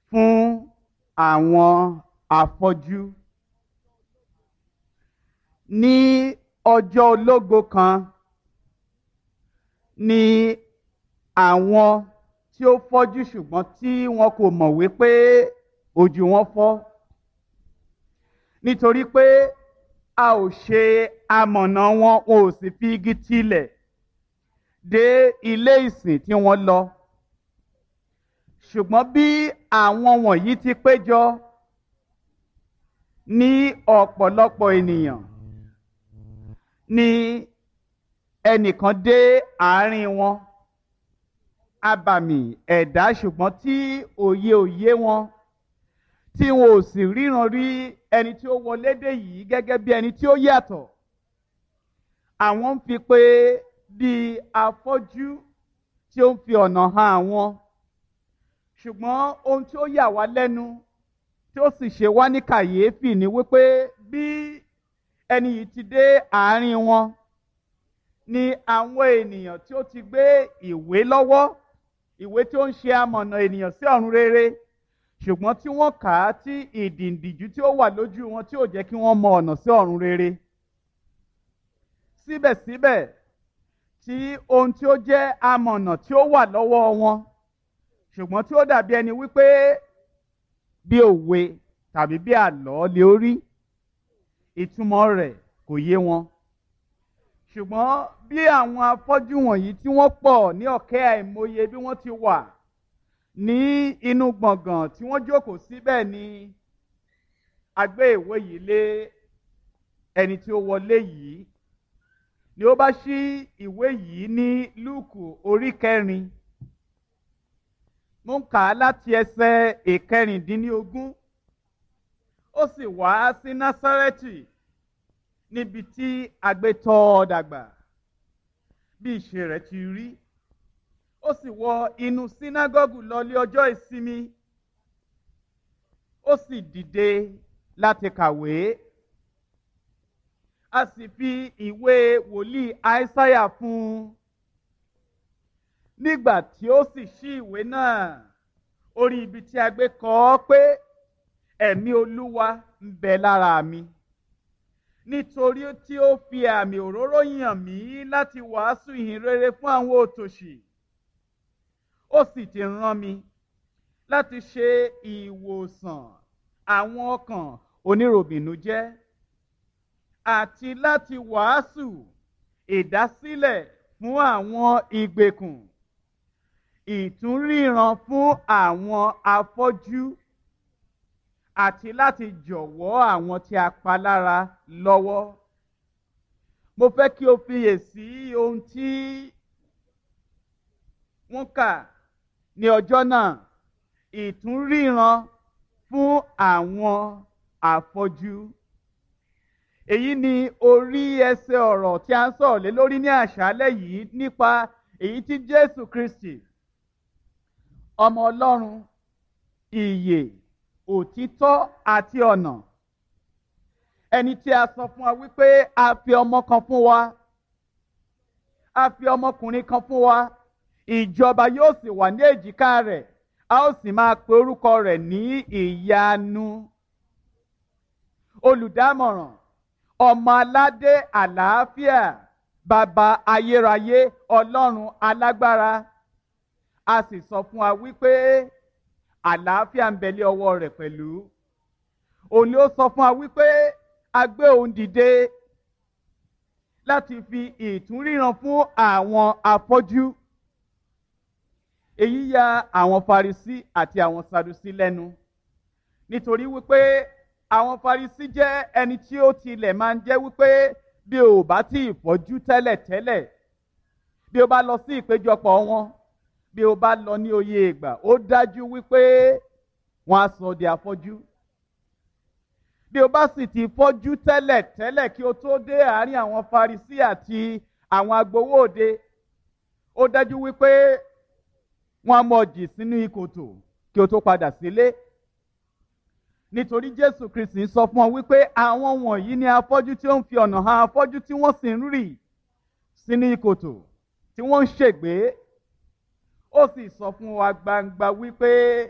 fún àwọn afọ́jú. Ní ọjọ́ ológo kan ni àwọn tí ó fọ́jú ṣùgbọ́n tí wọn kò mọ̀ wípé ojú wọn fọ́. Nítorí pé a ò ṣe amọ̀nà wọn, wọn ò sì fi igi tilẹ̀ dé ilé ìsìn tí wọ́n lọ. Ṣùgbọ́n bí àwọn wọ̀nyí ti péjọ ní ọ̀pọ̀lọpọ̀ ènìyàn ni ẹnìkan dé àárín wọn abàmì ẹ̀dá ṣùgbọ́n tí òye òye wọn tí wọn ò sì ríran rí ẹni tí ó wọlé dé yìí gẹ́gẹ́ bí ẹni tí ó yàtọ̀ àwọn ń fi pé bí afọ́jú tí ó ń fi ọ̀nà hàn àwọn ṣùgbọ́n ohun tí ó yà wá lẹ́nu tí ó sì ṣe wá ní kàyéfì ni wípé bí ẹni yìí ti dé àárín wọn ni àwọn ènìyàn tí ó ti gbé ìwé lọ́wọ́ ìwé tí ó ń ṣe amọ̀nà ènìyàn sí ọ̀run rere ṣùgbọ́n tí wọ́n kà á tí ìdìǹdìjú tí ó wà lójú wọn tí ò jẹ́ kí wọ́n mọ ọ̀nà sí ọ̀run rere. síbẹ̀síbẹ̀ tí ohun tí ó jẹ́ amọ̀nà tí ó wà lọ́wọ́ wọn ṣùgbọ́n tí ó dàbí ẹni wípé bí òwe tàbí bí àlọ́ lè rí ìtumọ̀ rẹ̀ kò yé wọn ṣùgbọ́n bí àwọn afọ́jú wọ̀nyí tí wọ́n pọ̀ ní ọ̀kẹ́ àìmọye bí wọ́n ti wà ní inú gbọ̀ngàn tí wọ́n jókòó síbẹ̀ ni a gbé ìwé yìí lé ẹni tí ó wọlé yìí ni ó bá ṣí ìwé yìí ní lúùkù orí kẹrin mo ń kà á láti ẹsẹ̀ ìkẹrìndínlógún ó sì wá sí násárẹ́tì níbi tí agbétọ́ dàgbà bí ìṣe rẹ̀ ti rí ó sì wọ inú sínágọ́gù lọlé ọjọ́ ìsinmi ó sì dìde láti kàwé a sì fi ìwé wòlíì àìsáyà fún un nígbà tí ó sì ṣí ìwé náà orí ibi tí a gbé kọ ọ́ pé ẹ̀mí olúwa ń bẹ lára mi nítorí tí ó fi àmì òróró yàn mí láti wàásù ìhìn rere fún àwọn òtòṣì ó sì ti rán mi láti ṣe ìwòsàn àwọn ọkàn oníròbìnújẹ́ àti láti wàásù ìdásílẹ̀ fún àwọn ìgbèkùn ìtúnríran fún àwọn afọ́jú àti láti jọ̀wọ́ àwọn tí a pa lára lọ́wọ́. Mo fẹ́ kí o fiyèsí ohun tí wọ́n kà ní ọjọ́ náà ìtúnríran fún àwọn afọ́jú. Èyí ni orí ẹsẹ̀ ọ̀rọ̀ tí a ń sọ̀rọ̀ lé lórí ní àṣálẹ́ yìí nípa èyí tí Jésù Kristi ọmọ Ọlọ́run ìyè òtítọ́ àti ọ̀nà ẹni tí a sọ fún wa wípé a fi ọmọ kan fún wa a fi ọmọkùnrin kan fún wa ìjọba yóò sì wà ní èjìká rẹ̀ a ó sì máa pe orúkọ rẹ̀ ní ìyanu olùdámọ̀ràn ọmọ aládé àlàáfíà bàbá ayérayé ọlọ́run alágbára a sì sọ fún wa wípé àlàáfíà ń bẹ lé ọwọ́ rẹ̀ pẹ̀lú òun ni ó sọ fún wa wípé a gbé òun dìde láti fi ìtúnríran fún àwọn afọ́jú èyí ya àwọn Farisí àti àwọn Sadusí lẹ́nu nítorí wípé àwọn Farisí jẹ́ ẹni tí ó tilẹ̀ máa ń jẹ́ wípé bí o bá tí ì fọ́jú tẹ́lẹ̀tẹ́lẹ̀ bí o bá lọ sí ìpéjọpọ̀ wọn bí o bá lọ ní oyè ìgbà ó dájú wípé wọn á sọ di afọ́jú bí o bá sì ti fọ́jú tẹ́lẹ̀ tẹ́lẹ̀ kí o tó dé àárín àwọn Farisí àti àwọn agbowó òde ó dájú wípé wọn á mọ̀ jì sínú ìkòtò kí o tó padà sílé nítorí Jésù Kristi sọ fún ọ wípé àwọn wọ̀nyí ni afọ́jú tí ó ń fi ọ̀nà hàn afọ́jú tí wọ́n sì ń rì sínú ìkòtò tí wọ́n ń ṣègbé ó sì sọ fún wa gbangba wípé